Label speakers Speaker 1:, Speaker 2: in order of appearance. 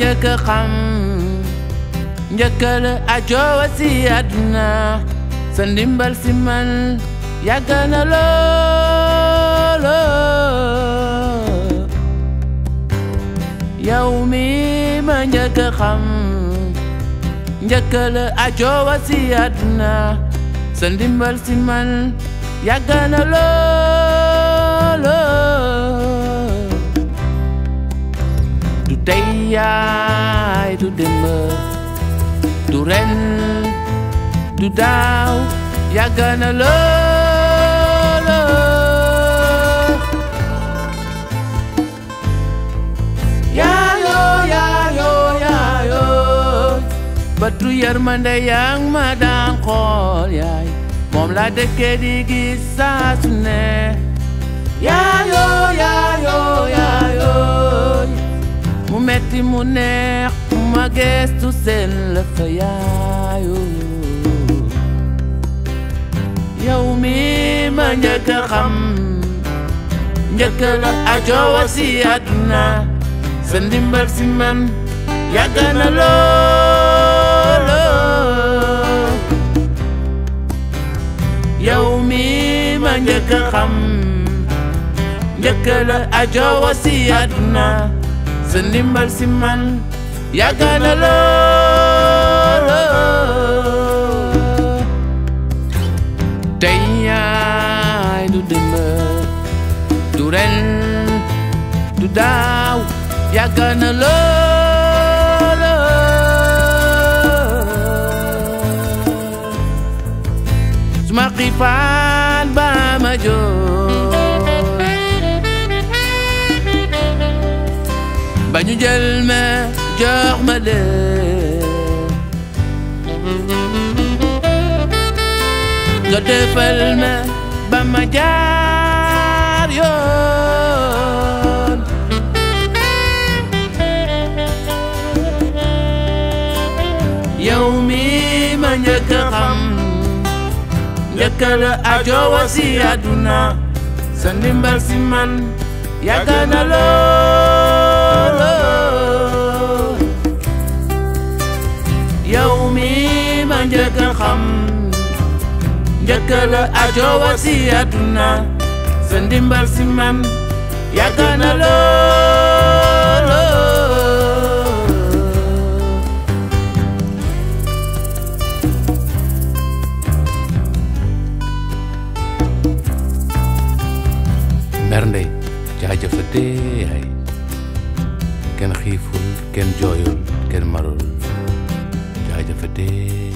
Speaker 1: njëkk a xam njëkk la ajoowa si àdduna sa ndimbal si man yàgg na loolo yow mi ma njëkk a xam njëkk la ajoowa si àdduna sa ndimbal si man yàgg na loolo du tey yaay du démb du ren du daaw yàgg na loolo yaayoo yaayoo yaayoo batu yërmande yang ma daan xool yaay moom la dëkkee di gis saa su ne yaayoo yaayoo yaayoo mu metti mu neex ma geestu seen la fa yaayoo yow mi ma njëkk a xam njëkk la ajoowa si àdduna sa ndimbal si man yàgg na loolo yow mi ma njëkk a xam njëkk la ajoowa si àdduna sa ndimbal si man yàgg na loolo tey yaay du démb du ren du daaw yàgg na loolo suma xiifaan ba ma jooy ba ñu jël ma jox ma leen nga defal ma ba ma jaar yoon yow mi ma njëkk a xam njëkk la ajoowa si àdduna sa ndimbal si man yàgg na loolo yow mi ma njëkk a xam njëkk la ajoowa si àdduna sa ndimbal si man yàgg na loolo bernde jaajëfate yaay kenn xiiful kenn jooyul kenn marul jaajëfate